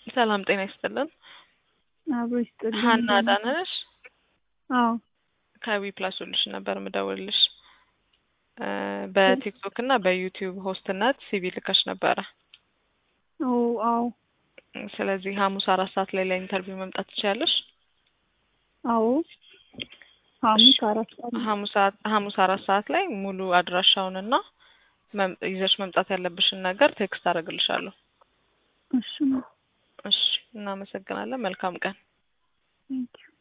ሰላም ጤና ይስጥልን። አብሮ ይስጥልኝ። ሀና አዳነ ነሽ? አዎ ከዊ ፕላስ ሶሉሽን ነበር ምደውልልሽ። በቲክቶክ እና በዩቲዩብ ሆስትነት ሲቪ ልከሽ ነበረ። ኦ አዎ ስለዚህ ሐሙስ አራት ሰዓት ላይ ለኢንተርቪው መምጣት ትችያለሽ። አዎ ሐሙስ አራት ሰዓት ሐሙስ ሰዓት ሐሙስ አራት ሰዓት ላይ ሙሉ አድራሻውንና መም- ይዘሽ መምጣት ያለብሽን ነገር ቴክስት አደርግልሻለሁ። እሺ እሺ፣ እናመሰግናለን። መልካም ቀን። ቴንኪው